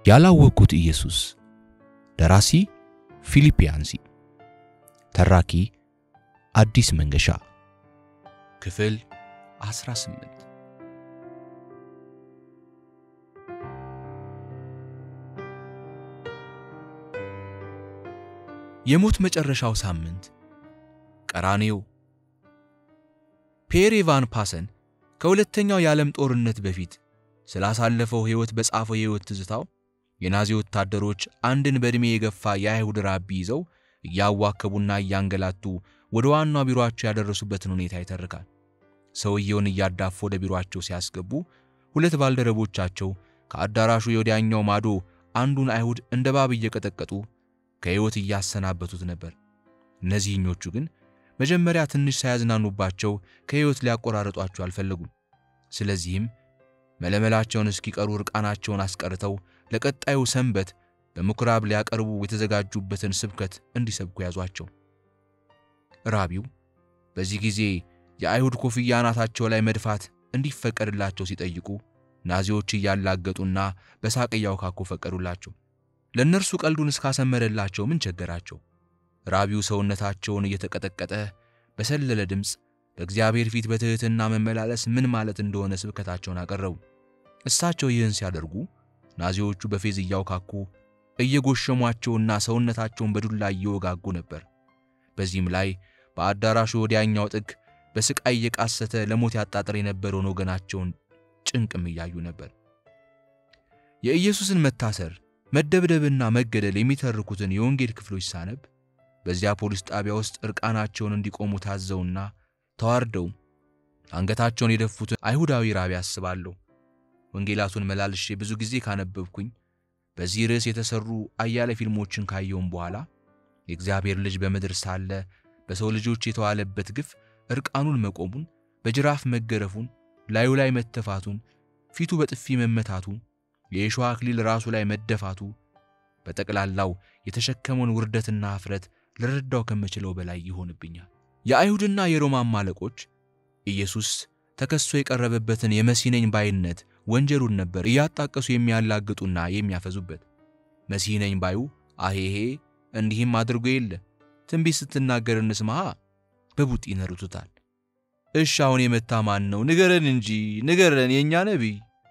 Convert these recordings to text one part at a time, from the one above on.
ያላወቅኩት ኢየሱስ ደራሲ ፊሊፕ ያንሲ ተራኪ አዲስ መንገሻ ክፍል 18 የሞት መጨረሻው ሳምንት ቀራኔው ፔር ቫን ፓሰን ከሁለተኛው የዓለም ጦርነት በፊት ስላሳለፈው ሕይወት በጻፈው የሕይወት ትዝታው የናዚ ወታደሮች አንድን በዕድሜ የገፋ የአይሁድ ራቢ ይዘው እያዋከቡና እያንገላቱ ወደ ዋናው ቢሮአቸው ያደረሱበትን ሁኔታ ይተርካል። ሰውየውን እያዳፉ ወደ ቢሮአቸው ሲያስገቡ ሁለት ባልደረቦቻቸው ከአዳራሹ የወዲያኛው ማዶ አንዱን አይሁድ እንደ እባብ እየቀጠቀጡ ከሕይወት እያሰናበቱት ነበር። እነዚህኞቹ ግን መጀመሪያ ትንሽ ሳያዝናኑባቸው ከሕይወት ሊያቆራረጧቸው አልፈለጉም። ስለዚህም መለመላቸውን እስኪቀሩ እርቃናቸውን አስቀርተው ለቀጣዩ ሰንበት በምኩራብ ሊያቀርቡ የተዘጋጁበትን ስብከት እንዲሰብኩ ያዟቸው። ራቢው በዚህ ጊዜ የአይሁድ ኮፍያ አናታቸው ላይ መድፋት እንዲፈቀድላቸው ሲጠይቁ ናዚዎች እያላገጡና በሳቅ እያውካኩ ፈቀዱላቸው። ለእነርሱ ቀልዱን እስካሰመረላቸው ምን ቸገራቸው? ራቢው ሰውነታቸውን እየተቀጠቀጠ በሰለለ ድምፅ በእግዚአብሔር ፊት በትሕትና መመላለስ ምን ማለት እንደሆነ ስብከታቸውን አቀረቡ። እሳቸው ይህን ሲያደርጉ ናዚዎቹ በፌዝ እያውካኩ እየጎሸሟቸውና ሰውነታቸውን በዱላ እየወጋጉ ነበር። በዚህም ላይ በአዳራሹ ወዲያኛው ጥግ በስቃይ እየቃሰተ ለሞት ያጣጥር የነበረውን ወገናቸውን ጭንቅም እያዩ ነበር። የኢየሱስን መታሰር መደብደብና መገደል የሚተርኩትን የወንጌል ክፍሎች ሳነብ በዚያ ፖሊስ ጣቢያ ውስጥ እርቃናቸውን እንዲቆሙ ታዘውና ተዋርደው አንገታቸውን የደፉትን አይሁዳዊ ራቢ አስባለሁ። ወንጌላቱን መላልሼ ብዙ ጊዜ ካነበብኩኝ በዚህ ርዕስ የተሰሩ አያሌ ፊልሞችን ካየውም በኋላ የእግዚአብሔር ልጅ በምድር ሳለ በሰው ልጆች የተዋለበት ግፍ እርቃኑን መቆሙን፣ በጅራፍ መገረፉን፣ ላዩ ላይ መተፋቱን፣ ፊቱ በጥፊ መመታቱ፣ የእሾህ አክሊል ራሱ ላይ መደፋቱ በጠቅላላው የተሸከመውን ውርደትና ኀፍረት ልረዳው ከምችለው በላይ ይሆንብኛል። የአይሁድና የሮማን አለቆች ኢየሱስ ተከሶ የቀረበበትን የመሲህ ነኝ ባይነት ወንጀሉን ነበር እያጣቀሱ የሚያላግጡና የሚያፈዙበት። መሲህ ነኝ ባዩ አሄሄ እንዲህም አድርጎ የለ ትንቢት ስትናገር እንስማሃ በቡጢ ይነሩቱታል። እሽ አሁን የመታ ማን ነው? ንገረን እንጂ ንገረን፣ የእኛ ነቢይ።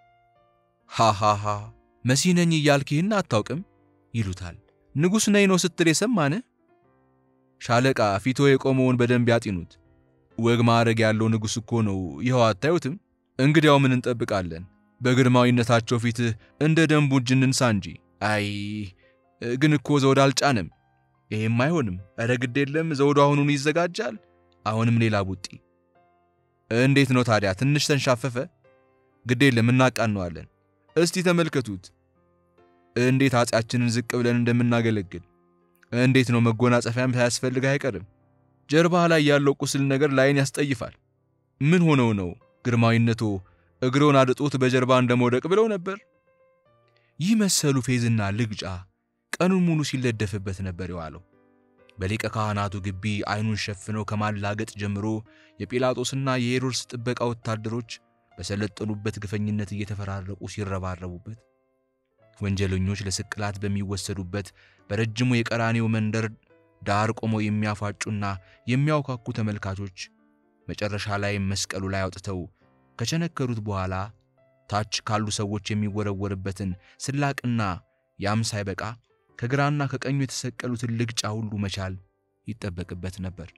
ሃሃሃ መሲህ ነኝ እያልክ ይህን አታውቅም ይሉታል። ንጉሥ ነኝ ነው ስትል የሰማን? ሻለቃ ፊቶ የቆመውን በደንብ ያጢኑት። ወግ ማዕረግ ያለው ንጉሥ እኮ ነው። ይኸው አታዩትም? እንግዲያው ምን እንጠብቃለን? በግርማዊነታቸው ፊትህ እንደ ደንቡ እጅ እንንሳ እንጂ። አይ ግን እኮ ዘውድ አልጫንም። ይሄም አይሆንም። እረ ግድ የለም ዘውዱ አሁኑን ይዘጋጃል። አሁንም ሌላ ቡጢ። እንዴት ነው ታዲያ? ትንሽ ተንሻፈፈ። ግድ የለም እናቃነዋለን። እስቲ ተመልከቱት እንዴት አፄያችንን ዝቅ ብለን እንደምናገለግል። እንዴት ነው መጎናጸፊያም ሳያስፈልግ አይቀርም። ጀርባ ላይ ያለው ቁስል ነገር ላይን ያስጠይፋል። ምን ሆነው ነው ግርማዊነቶ እግሮን አድጦት በጀርባ እንደመውደቅ ብለው ነበር? ይህ መሰሉ ፌዝና ልግጫ ቀኑን ሙሉ ሲለደፍበት ነበር የዋለው። በሊቀ ካህናቱ ግቢ አይኑን ሸፍነው ከማላገጥ ጀምሮ የጲላጦስና የሄሮድስ ጥበቃ ወታደሮች በሰለጠኑበት ግፈኝነት እየተፈራረቁ ሲረባረቡበት፣ ወንጀለኞች ለስቅላት በሚወሰዱበት በረጅሙ የቀራኔው መንደር ዳር ቆመው የሚያፏጩና የሚያውካኩ ተመልካቾች መጨረሻ ላይ መስቀሉ ላይ አውጥተው ከቸነከሩት በኋላ ታች ካሉ ሰዎች የሚወረወርበትን ስላቅና ያም ሳይበቃ ከግራና ከቀኙ የተሰቀሉትን ልግጫ ሁሉ መቻል ይጠበቅበት ነበር።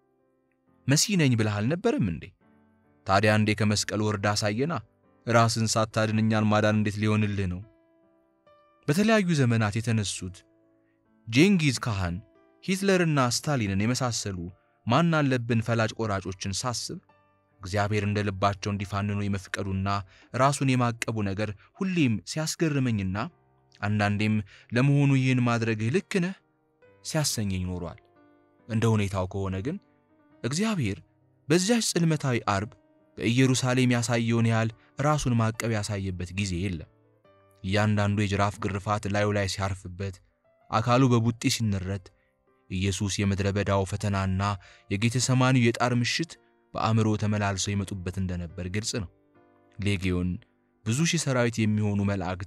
መሲህ ነኝ ብለህ አልነበረም እንዴ? ታዲያ እንዴ ከመስቀሉ ወርዳ አሳየና። ራስን ሳታድን እኛን ማዳን እንዴት ሊሆንልህ ነው? በተለያዩ ዘመናት የተነሱት ጄንጊዝ ካህን፣ ሂትለርና ስታሊንን የመሳሰሉ ማን አለብን ፈላጭ ቆራጮችን ሳስብ እግዚአብሔር እንደ ልባቸው እንዲፋንኑ የመፍቀዱና ራሱን የማቀቡ ነገር ሁሌም ሲያስገርመኝና አንዳንዴም ለመሆኑ ይህን ማድረግህ ልክ ነህ ሲያሰኘኝ ኖሯል። እንደ ሁኔታው ከሆነ ግን እግዚአብሔር በዚያች ጽልመታዊ አርብ በኢየሩሳሌም ያሳየውን ያህል ራሱን ማቀብ ያሳየበት ጊዜ የለም። እያንዳንዱ የጅራፍ ግርፋት ላዩ ላይ ሲያርፍበት፣ አካሉ በቡጢ ሲነረት፣ ኢየሱስ የምድረ በዳው ፈተናና የጌተሰማኒው የጣር ምሽት በአእምሮ ተመላልሰው ይመጡበት እንደነበር ግልጽ ነው። ሌጊዮን ብዙ ሺህ ሰራዊት የሚሆኑ መላእክት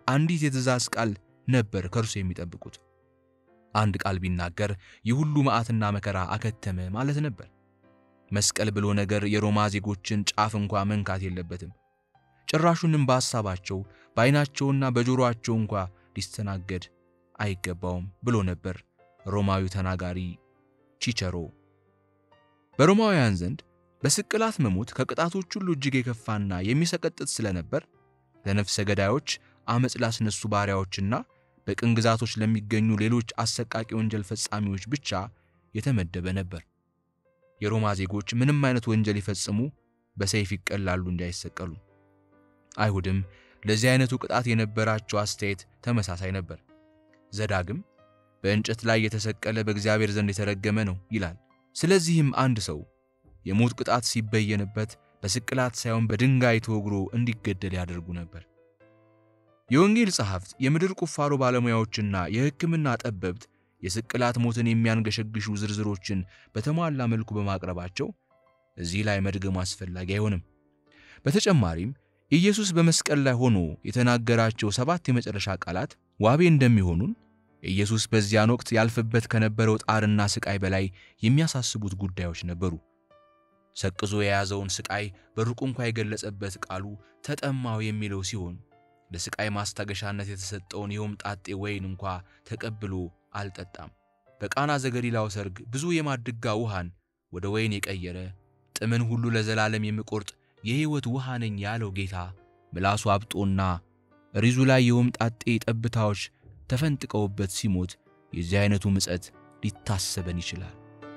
አንዲት የትእዛዝ ቃል ነበር ከእርሱ የሚጠብቁት። አንድ ቃል ቢናገር ይህ ሁሉ መዓትና መከራ አከተመ ማለት ነበር። መስቀል ብሎ ነገር የሮማ ዜጎችን ጫፍ እንኳ መንካት የለበትም። ጭራሹንም በሐሳባቸው በዓይናቸውና በጆሮአቸው እንኳ ሊስተናገድ አይገባውም ብሎ ነበር ሮማዊው ተናጋሪ ቺቸሮ። በሮማውያን ዘንድ በስቅላት መሞት ከቅጣቶች ሁሉ እጅግ የከፋና የሚሰቀጥጥ ስለነበር ለነፍሰ ገዳዮች፣ አመፅ ላስነሱ ባሪያዎችና በቅኝ ግዛቶች ለሚገኙ ሌሎች አሰቃቂ ወንጀል ፈጻሚዎች ብቻ የተመደበ ነበር። የሮማ ዜጎች ምንም አይነት ወንጀል ይፈጽሙ በሰይፍ ይቀላሉ እንጂ አይሰቀሉ። አይሁድም ለዚህ አይነቱ ቅጣት የነበራቸው አስተያየት ተመሳሳይ ነበር። ዘዳግም በእንጨት ላይ የተሰቀለ በእግዚአብሔር ዘንድ የተረገመ ነው ይላል። ስለዚህም አንድ ሰው የሞት ቅጣት ሲበየንበት በስቅላት ሳይሆን በድንጋይ ተወግሮ እንዲገደል ያደርጉ ነበር። የወንጌል ጸሐፍት፣ የምድር ቁፋሮ ባለሙያዎችና የሕክምና ጠበብት የስቅላት ሞትን የሚያንገሸግሹ ዝርዝሮችን በተሟላ መልኩ በማቅረባቸው እዚህ ላይ መድገሙ አስፈላጊ አይሆንም። በተጨማሪም ኢየሱስ በመስቀል ላይ ሆኖ የተናገራቸው ሰባት የመጨረሻ ቃላት ዋቤ እንደሚሆኑን ኢየሱስ በዚያን ወቅት ያልፍበት ከነበረው ጣርና ስቃይ በላይ የሚያሳስቡት ጉዳዮች ነበሩ። ሰቅዞ የያዘውን ስቃይ በሩቁ እንኳ የገለጸበት ቃሉ ተጠማው የሚለው ሲሆን ለስቃይ ማስታገሻነት የተሰጠውን የሆምጣጤ ወይን እንኳ ተቀብሎ አልጠጣም። በቃና ዘገሊላው ሰርግ ብዙ የማድጋ ውሃን ወደ ወይን የቀየረ ጥምን ሁሉ ለዘላለም የሚቆርጥ የሕይወት ውሃ ነኝ ያለው ጌታ ምላሱ አብጦና ሪዙ ላይ የሆምጣጤ ጠብታዎች ተፈንጥቀውበት ሲሞት የዚህ አይነቱ ምጸት ሊታሰበን ይችላል።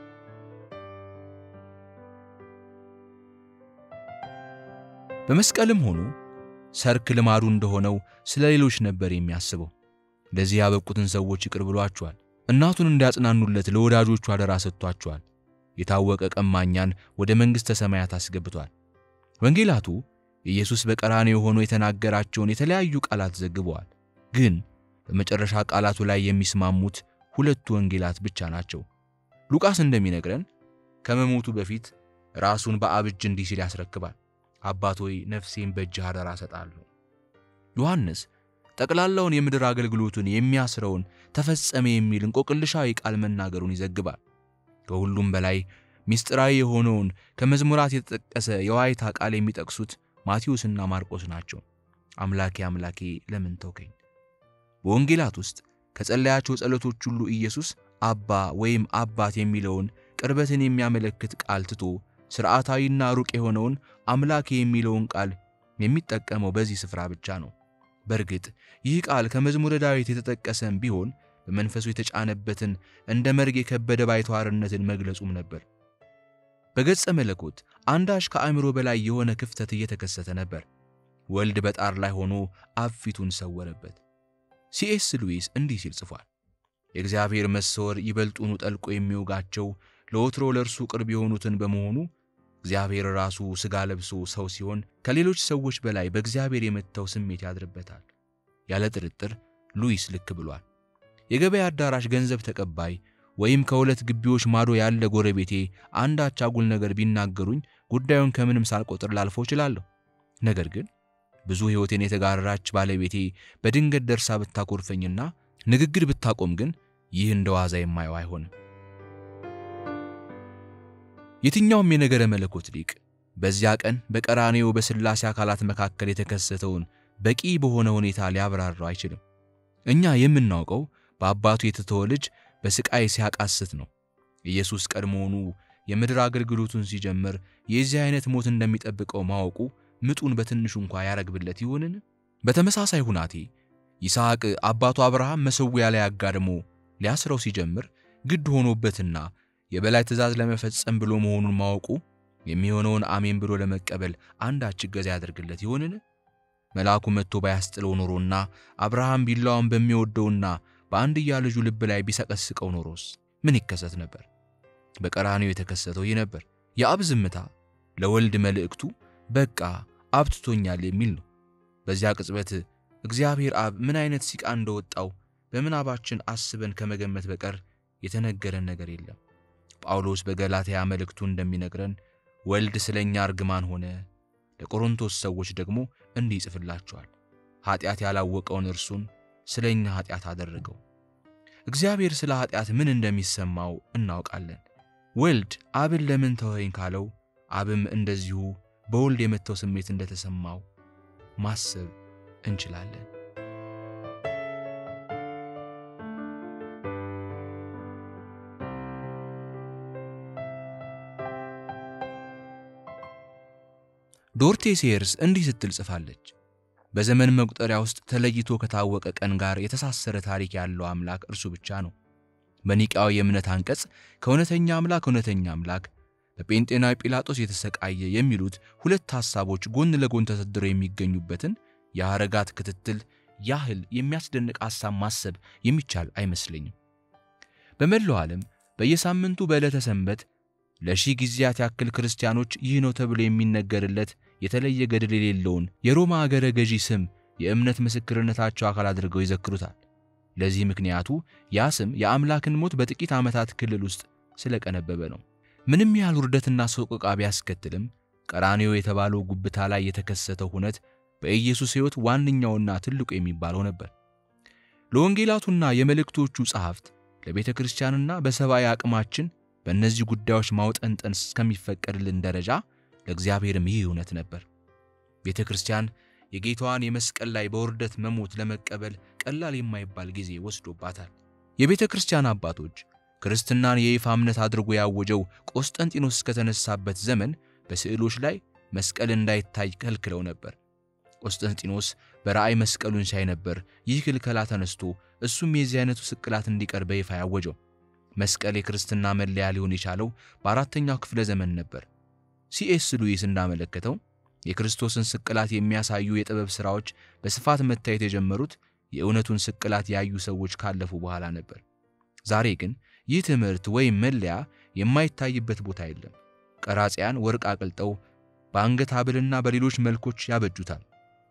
በመስቀልም ሆኖ ሰርክ ልማዱ እንደሆነው ስለ ሌሎች ነበር የሚያስበው። ለዚህ ያበቁትን ሰዎች ይቅር ብሏቸዋል። እናቱን እንዲያጽናኑለት ለወዳጆቹ አደራ ሰጥቷቸዋል። የታወቀ ቀማኛን ወደ መንግሥተ ሰማያት አስገብቷል። ወንጌላቱ ኢየሱስ በቀራንዮ ሆኖ የተናገራቸውን የተለያዩ ቃላት ዘግበዋል። ግን በመጨረሻ ቃላቱ ላይ የሚስማሙት ሁለቱ ወንጌላት ብቻ ናቸው። ሉቃስ እንደሚነግረን ከመሞቱ በፊት ራሱን በአብ እጅ እንዲህ ሲል ያስረክባል፣ አባት ሆይ ነፍሴን በእጅህ አደራ እሰጣለሁ። ዮሐንስ ጠቅላላውን የምድር አገልግሎቱን የሚያስረውን ተፈጸመ የሚል እንቆቅልሻዊ ቃል መናገሩን ይዘግባል። ከሁሉም በላይ ምስጢራዊ የሆነውን ከመዝሙራት የተጠቀሰ የዋይታ ቃል የሚጠቅሱት ማቴዎስና ማርቆስ ናቸው። አምላኬ አምላኬ ለምን ተውከኝ? በወንጌላት ውስጥ ከጸለያቸው ጸሎቶች ሁሉ ኢየሱስ አባ ወይም አባት የሚለውን ቅርበትን የሚያመለክት ቃል ትቶ ሥርዓታዊና ሩቅ የሆነውን አምላኬ የሚለውን ቃል የሚጠቀመው በዚህ ስፍራ ብቻ ነው። በእርግጥ ይህ ቃል ከመዝሙረ ዳዊት የተጠቀሰም ቢሆን በመንፈሱ የተጫነበትን እንደ መርግ የከበደ ባይተዋርነትን መግለጹም ነበር። በገጸ መለኮት አንዳች ከአእምሮ በላይ የሆነ ክፍተት እየተከሰተ ነበር። ወልድ በጣር ላይ ሆኖ አብ ፊቱን ሰወረበት። ሲኤስ ሉዊስ እንዲህ ሲል ጽፏል። የእግዚአብሔር መሰወር ይበልጡኑ ጠልቆ የሚወጋቸው ለወትሮ ለእርሱ ቅርብ የሆኑትን በመሆኑ እግዚአብሔር ራሱ ሥጋ ለብሶ ሰው ሲሆን ከሌሎች ሰዎች በላይ በእግዚአብሔር የመታው ስሜት ያድርበታል። ያለ ጥርጥር ሉዊስ ልክ ብሏል። የገበያ አዳራሽ ገንዘብ ተቀባይ ወይም ከሁለት ግቢዎች ማዶ ያለ ጎረቤቴ አንዳች አጉል ነገር ቢናገሩኝ ጉዳዩን ከምንም ሳልቆጥር ላልፈው እችላለሁ። ነገር ግን ብዙ ሕይወቴን የተጋራች ባለቤቴ በድንገት ደርሳ ብታኮርፈኝና ንግግር ብታቆም ግን ይህ እንደ ዋዛ የማየው አይሆንም። የትኛውም የነገረ መለኮት ሊቅ በዚያ ቀን በቀራኔው በሥላሴ አካላት መካከል የተከሰተውን በቂ በሆነ ሁኔታ ሊያብራራው አይችልም። እኛ የምናውቀው በአባቱ የተተወ ልጅ በስቃይ ሲያቃስት ነው። ኢየሱስ ቀድሞውኑ የምድር አገልግሎቱን ሲጀምር የዚህ አይነት ሞት እንደሚጠብቀው ማወቁ ምጡን በትንሹ እንኳ ያረግብለት ይሆንን? በተመሳሳይ ሁናቴ ይስሐቅ አባቱ አብርሃም መሠዊያ ላይ አጋድሞ ሊያስረው ሲጀምር ግድ ሆኖበትና የበላይ ትእዛዝ ለመፈጸም ብሎ መሆኑን ማወቁ የሚሆነውን አሜን ብሎ ለመቀበል አንዳች እገዛ ያደርግለት ይሆንን? መልአኩ መጥቶ ባያስጥለው ኖሮና አብርሃም ቢላዋን በሚወደውና በአንድያ ልጁ ልብ ላይ ቢሰቀስቀው ኖሮስ ምን ይከሰት ነበር? በቀራንዮ የተከሰተው ይህ ነበር። የአብ ዝምታ ለወልድ መልእክቱ በቃ አብ ትቶኛል የሚል ነው። በዚያ ቅጽበት እግዚአብሔር አብ ምን አይነት ሲቃ እንደወጣው በምናባችን አስበን ከመገመት በቀር የተነገረን ነገር የለም። ጳውሎስ በገላትያ መልእክቱ እንደሚነግረን ወልድ ስለኛ እርግማን ሆነ፣ ለቆሮንቶስ ሰዎች ደግሞ እንዲህ ይጽፍላቸዋል። ኃጢአት ያላወቀውን እርሱን ስለ እኛ ኃጢአት አደረገው። እግዚአብሔር ስለ ኃጢአት ምን እንደሚሰማው እናውቃለን። ወልድ አብን ለምን ተወኸኝ ካለው አብም እንደዚሁ በወልድ የመተው ስሜት እንደተሰማው ማሰብ እንችላለን። ዶርቴ ሴየርስ እንዲህ ስትል ጽፋለች። በዘመን መቁጠሪያ ውስጥ ተለይቶ ከታወቀ ቀን ጋር የተሳሰረ ታሪክ ያለው አምላክ እርሱ ብቻ ነው። በኒቃዊ የእምነት አንቀጽ ከእውነተኛ አምላክ እውነተኛ አምላክ በጴንጤናዊ ጲላጦስ የተሰቃየ የሚሉት ሁለት ሐሳቦች ጎን ለጎን ተሰድረው የሚገኙበትን የሐረጋት ክትትል ያህል የሚያስደንቅ ሐሳብ ማሰብ የሚቻል አይመስለኝም። በመላው ዓለም በየሳምንቱ በዕለተ ሰንበት ለሺህ ጊዜያት ያክል ክርስቲያኖች ይህ ነው ተብሎ የሚነገርለት የተለየ ገድል የሌለውን የሮማ አገረ ገዢ ስም የእምነት ምስክርነታቸው አካል አድርገው ይዘክሩታል። ለዚህ ምክንያቱ ያ ስም የአምላክን ሞት በጥቂት ዓመታት ክልል ውስጥ ስለቀነበበ ነው። ምንም ያህል ውርደትና ሰቆቃ ቢያስከትልም ቀራንዮ የተባለው ጉብታ ላይ የተከሰተው ሁነት በኢየሱስ ሕይወት ዋነኛውና ትልቁ የሚባለው ነበር። ለወንጌላቱና የመልእክቶቹ ጸሐፍት ለቤተ ክርስቲያንና በሰብአዊ አቅማችን በእነዚህ ጉዳዮች ማውጠንጠን እስከሚፈቀድልን ደረጃ ለእግዚአብሔርም ይህ እውነት ነበር። ቤተ ክርስቲያን የጌታዋን የመስቀል ላይ በውርደት መሞት ለመቀበል ቀላል የማይባል ጊዜ ወስዶባታል። የቤተ ክርስቲያን አባቶች ክርስትናን የይፋ እምነት አድርጎ ያወጀው ቆስጠንጢኖስ እስከተነሳበት ዘመን በስዕሎች ላይ መስቀል እንዳይታይ ከልክለው ነበር። ቆስጠንጢኖስ በራእይ መስቀሉን ሲያይ ነበር ይህ ክልከላ ተነስቶ እሱም የዚህ አይነቱ ስቅላት እንዲቀር በይፋ ያወጀው። መስቀል የክርስትና መለያ ሊሆን የቻለው በአራተኛው ክፍለ ዘመን ነበር። ሲኤስ ሉዊስ እንዳመለከተው የክርስቶስን ስቅላት የሚያሳዩ የጥበብ ሥራዎች በስፋት መታየት የጀመሩት የእውነቱን ስቅላት ያዩ ሰዎች ካለፉ በኋላ ነበር። ዛሬ ግን ይህ ትምህርት ወይም መለያ የማይታይበት ቦታ የለም። ቀራጺያን ወርቅ አቅልጠው በአንገት ሐብልና በሌሎች መልኮች ያበጁታል።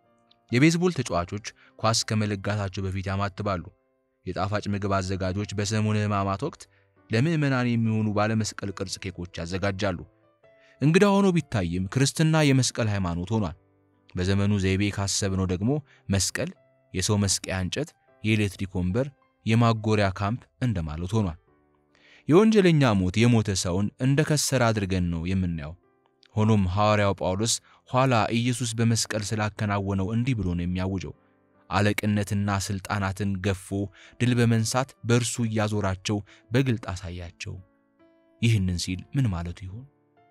የቤዝቦል ተጫዋቾች ኳስ ከመለጋታቸው በፊት ያማትባሉ። የጣፋጭ ምግብ አዘጋጆች በሰሙነ ሕማማት ወቅት ለምዕመናን የሚሆኑ ባለመስቀል ቅርጽ ኬኮች ያዘጋጃሉ። እንግዳ ሆኖ ቢታይም ክርስትና የመስቀል ሃይማኖት ሆኗል። በዘመኑ ዘይቤ ካሰብነው ደግሞ መስቀል የሰው መስቀያ እንጨት፣ የኤሌክትሪክ ወንበር፣ የማጎሪያ ካምፕ እንደማለት ሆኗል። የወንጀለኛ ሞት የሞተ ሰውን እንደ ከሰረ አድርገን ነው የምናየው። ሆኖም ሐዋርያው ጳውሎስ ኋላ ኢየሱስ በመስቀል ስላከናወነው እንዲህ ብሎ ነው የሚያውጀው አለቅነትና ሥልጣናትን ገፎ ድል በመንሳት በእርሱ እያዞራቸው በግልጥ አሳያቸው። ይህንን ሲል ምን ማለቱ ይሆን?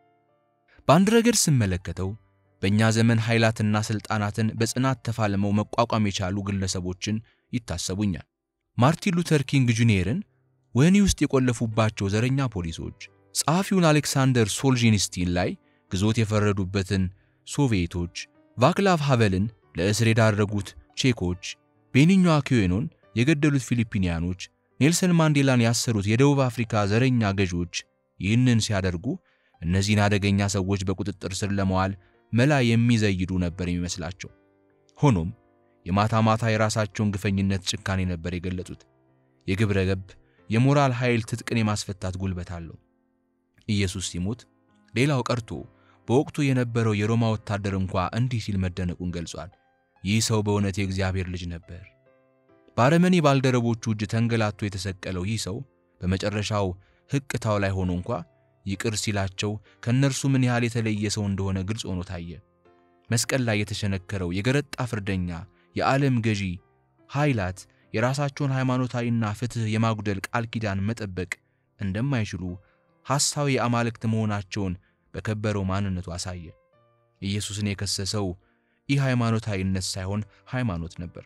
በአንድ ረገድ ስመለከተው በእኛ ዘመን ኃይላትና ሥልጣናትን በጽናት ተፋልመው መቋቋም የቻሉ ግለሰቦችን ይታሰቡኛል። ማርቲን ሉተር ኪንግ ጁኒየርን ወህኒ ውስጥ የቆለፉባቸው ዘረኛ ፖሊሶች፣ ጸሐፊውን አሌክሳንደር ሶልጂኒስቲን ላይ ግዞት የፈረዱበትን ሶቪየቶች፣ ቫክላቭ ሃቨልን ለእስር የዳረጉት ቼኮች፣ ቤኒኞ አኪዌኖን የገደሉት ፊሊፒኒያኖች፣ ኔልሰን ማንዴላን ያሰሩት የደቡብ አፍሪካ ዘረኛ ገዢዎች ይህንን ሲያደርጉ እነዚህን አደገኛ ሰዎች በቁጥጥር ስር ለመዋል መላ የሚዘይዱ ነበር የሚመስላቸው። ሆኖም የማታ ማታ የራሳቸውን ግፈኝነት ጭካኔ ነበር የገለጹት። የግብረ ገብ የሞራል ኃይል ትጥቅን የማስፈታት ጉልበት አለው። ኢየሱስ ሲሞት ሌላው ቀርቶ በወቅቱ የነበረው የሮማ ወታደር እንኳ እንዲህ ሲል መደነቁን ገልጿል። ይህ ሰው በእውነት የእግዚአብሔር ልጅ ነበር። በአረመኔ ባልደረቦቹ እጅ ተንገላቶ የተሰቀለው ይህ ሰው በመጨረሻው ሕቅታው ላይ ሆኖ እንኳ ይቅር ሲላቸው ከእነርሱ ምን ያህል የተለየ ሰው እንደሆነ ግልጽ ሆኖ ታየ። መስቀል ላይ የተሸነከረው የገረጣ ፍርደኛ የዓለም ገዢ ኃይላት የራሳቸውን ሃይማኖታዊና ፍትሕ የማጉደል ቃል ኪዳን መጠበቅ እንደማይችሉ ሐሳዊ አማልክት መሆናቸውን በከበረው ማንነቱ አሳየ። ኢየሱስን የከሰሰው ይህ ሃይማኖታዊነት ሳይሆን ሃይማኖት ነበር።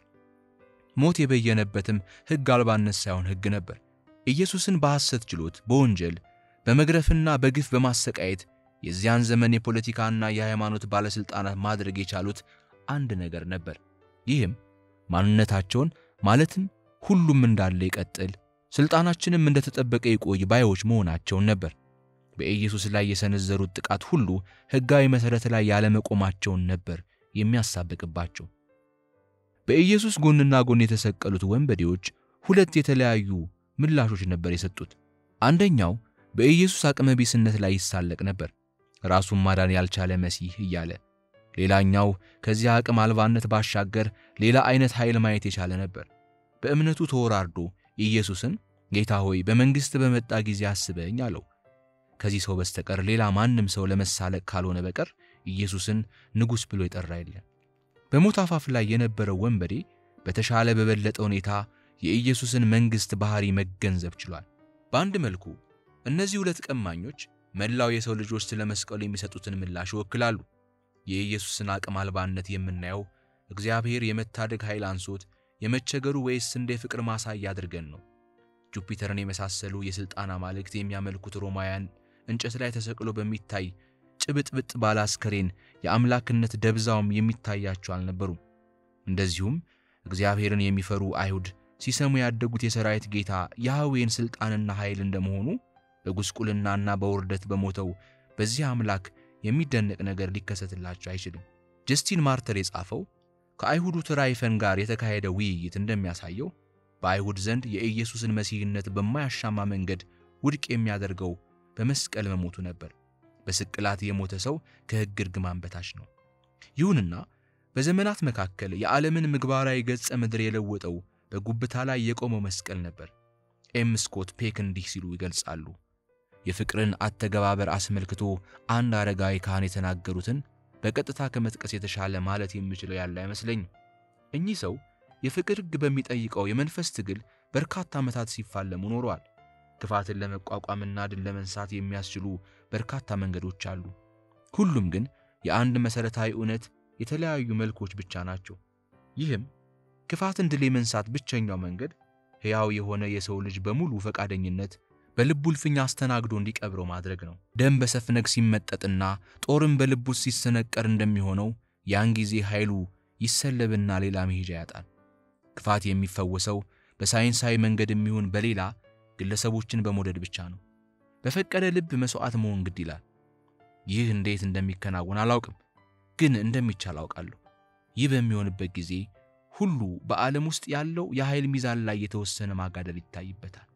ሞት የበየነበትም ሕግ አልባነት ሳይሆን ሕግ ነበር። ኢየሱስን በሐሰት ችሎት በወንጀል በመግረፍና በግፍ በማሰቃየት የዚያን ዘመን የፖለቲካና የሃይማኖት ባለሥልጣናት ማድረግ የቻሉት አንድ ነገር ነበር። ይህም ማንነታቸውን ማለትም ሁሉም እንዳለ ይቀጥል፣ ሥልጣናችንም እንደተጠበቀ ይቆይ ባዮች መሆናቸውን ነበር። በኢየሱስ ላይ የሰነዘሩት ጥቃት ሁሉ ሕጋዊ መሠረት ላይ ያለመቆማቸውን ነበር የሚያሳብቅባቸው። በኢየሱስ ጎንና ጎን የተሰቀሉት ወንበዴዎች ሁለት የተለያዩ ምላሾች ነበር የሰጡት። አንደኛው በኢየሱስ አቅመ ቢስነት ላይ ይሳለቅ ነበር፣ ራሱን ማዳን ያልቻለ መሲህ እያለ። ሌላኛው ከዚያ አቅም አልባነት ባሻገር ሌላ አይነት ኃይል ማየት የቻለ ነበር። በእምነቱ ተወራርዶ ኢየሱስን ጌታ ሆይ በመንግሥት በመጣ ጊዜ አስበኝ አለው። ከዚህ ሰው በስተቀር ሌላ ማንም ሰው ለመሳለቅ ካልሆነ በቀር ኢየሱስን ንጉሥ ብሎ የጠራ የለም። በሞት አፋፍ ላይ የነበረው ወንበዴ በተሻለ በበለጠ ሁኔታ የኢየሱስን መንግሥት ባሕሪ መገንዘብ ችሏል። በአንድ መልኩ እነዚህ ሁለት ቀማኞች መላው የሰው ልጆች ስለ መስቀሉ የሚሰጡትን ምላሽ ይወክላሉ። የኢየሱስን አቅም አልባነት የምናየው እግዚአብሔር የመታደግ ኃይል አንሶት የመቸገሩ ወይስ እንደ ፍቅር ማሳያ አድርገን ነው። ጁፒተርን የመሳሰሉ የሥልጣን አማልክት የሚያመልኩት ሮማውያን እንጨት ላይ ተሰቅሎ በሚታይ ጭብጥብጥ ባለ አስከሬን የአምላክነት ደብዛውም የሚታያቸው አልነበሩም። እንደዚሁም እግዚአብሔርን የሚፈሩ አይሁድ ሲሰሙ ያደጉት የሰራዊት ጌታ ያህዌን ሥልጣንና ኃይል እንደመሆኑ በጉስቁልናና በውርደት በሞተው በዚህ አምላክ የሚደነቅ ነገር ሊከሰትላቸው አይችልም። ጀስቲን ማርተር የጻፈው ከአይሁዱ ትራይፈን ጋር የተካሄደ ውይይት እንደሚያሳየው በአይሁድ ዘንድ የኢየሱስን መሲህነት በማያሻማ መንገድ ውድቅ የሚያደርገው በመስቀል መሞቱ ነበር። በስቅላት የሞተ ሰው ከሕግ እርግማን በታች ነው። ይሁንና በዘመናት መካከል የዓለምን ምግባራዊ ገጸ ምድር የለወጠው በጉብታ ላይ የቆመው መስቀል ነበር። ኤም ስኮት ፔክ እንዲህ ሲሉ ይገልጻሉ። የፍቅርን አተገባበር አስመልክቶ አንድ አረጋዊ ካህን የተናገሩትን በቀጥታ ከመጥቀስ የተሻለ ማለት የምችለው ያለ አይመስለኝም። እኚህ ሰው የፍቅር ሕግ በሚጠይቀው የመንፈስ ትግል በርካታ ዓመታት ሲፋለሙ ኖረዋል። ክፋትን ለመቋቋምና ድል ለመንሳት የሚያስችሉ በርካታ መንገዶች አሉ። ሁሉም ግን የአንድ መሠረታዊ እውነት የተለያዩ መልኮች ብቻ ናቸው። ይህም ክፋትን ድል የመንሳት ብቸኛው መንገድ ሕያው የሆነ የሰው ልጅ በሙሉ ፈቃደኝነት በልቡ እልፍኝ አስተናግዶ እንዲቀብረው ማድረግ ነው። ደም በሰፍነግ ሲመጠጥና ጦርም በልቡ ሲሰነቀር እንደሚሆነው ያን ጊዜ ኃይሉ ይሰለብና ሌላ መሄጃ ያጣል። ክፋት የሚፈወሰው በሳይንሳዊ መንገድ የሚሆን በሌላ ግለሰቦችን በመውደድ ብቻ ነው። በፈቀደ ልብ መሥዋዕት መሆን ግድ ይላል። ይህ እንዴት እንደሚከናወን አላውቅም፣ ግን እንደሚቻል አውቃለሁ። ይህ በሚሆንበት ጊዜ ሁሉ በዓለም ውስጥ ያለው የኃይል ሚዛን ላይ የተወሰነ ማጋደል ይታይበታል።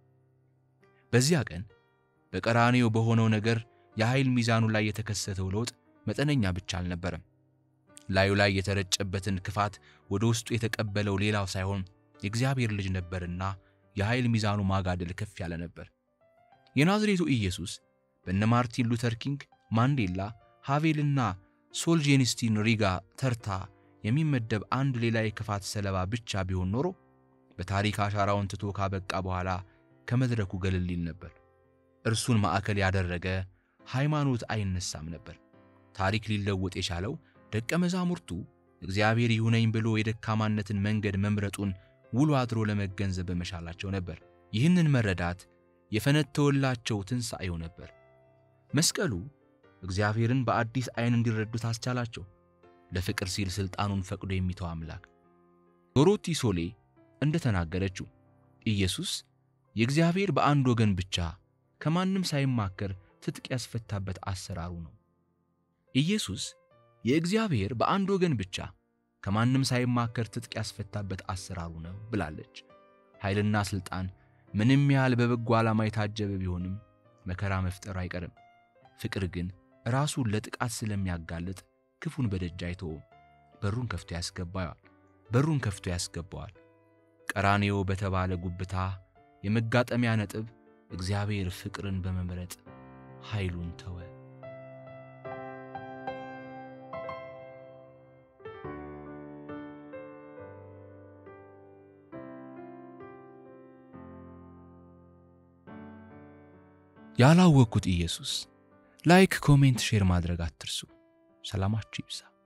በዚያ ቀን በቀራንዮ በሆነው ነገር የኃይል ሚዛኑ ላይ የተከሰተው ለውጥ መጠነኛ ብቻ አልነበረም። ላዩ ላይ የተረጨበትን ክፋት ወደ ውስጡ የተቀበለው ሌላው ሳይሆን የእግዚአብሔር ልጅ ነበርና የኃይል ሚዛኑ ማጋደል ከፍ ያለ ነበር። የናዝሬቱ ኢየሱስ በነ ማርቲን ሉተር ኪንግ፣ ማንዴላ፣ ሃቬልና ሶልጄኒስቲን ሪጋ ተርታ የሚመደብ አንድ ሌላ የክፋት ሰለባ ብቻ ቢሆን ኖሮ በታሪክ አሻራውን ትቶ ካበቃ በኋላ ከመድረኩ ገለል ይል ነበር። እርሱን ማዕከል ያደረገ ሃይማኖት አይነሳም ነበር። ታሪክ ሊለወጥ የቻለው ደቀ መዛሙርቱ እግዚአብሔር ይሁነኝ ብሎ የደካማነትን መንገድ መምረጡን ውሎ አድሮ ለመገንዘብ በመቻላቸው ነበር። ይህንን መረዳት የፈነተወላቸው ትንሣኤው ነበር። መስቀሉ እግዚአብሔርን በአዲስ ዐይን እንዲረዱት አስቻላቸው። ለፍቅር ሲል ሥልጣኑን ፈቅዶ የሚተው አምላክ። ዶሮቲ ሶሌ እንደተናገረችው ኢየሱስ የእግዚአብሔር በአንድ ወገን ብቻ ከማንም ሳይማከር ትጥቅ ያስፈታበት አሰራሩ ነው። ኢየሱስ የእግዚአብሔር በአንድ ወገን ብቻ ከማንም ሳይማከር ትጥቅ ያስፈታበት አሰራሩ ነው ብላለች። ኃይልና ሥልጣን ምንም ያህል በበጎ ዓላማ የታጀበ ቢሆንም መከራ መፍጠር አይቀርም። ፍቅር ግን ራሱን ለጥቃት ስለሚያጋልጥ ክፉን በደጅ አይተውም። በሩን ከፍቶ ያስገባዋል በሩን ከፍቶ ያስገባዋል። ቀራንዮ በተባለ ጉብታ የመጋጠሚያ ነጥብ እግዚአብሔር ፍቅርን በመምረጥ ኃይሉን ተወ። ያላወቅኩት ኢየሱስ ላይክ፣ ኮሜንት፣ ሼር ማድረግ አትርሱ። ሰላማችሁ ይብዛ።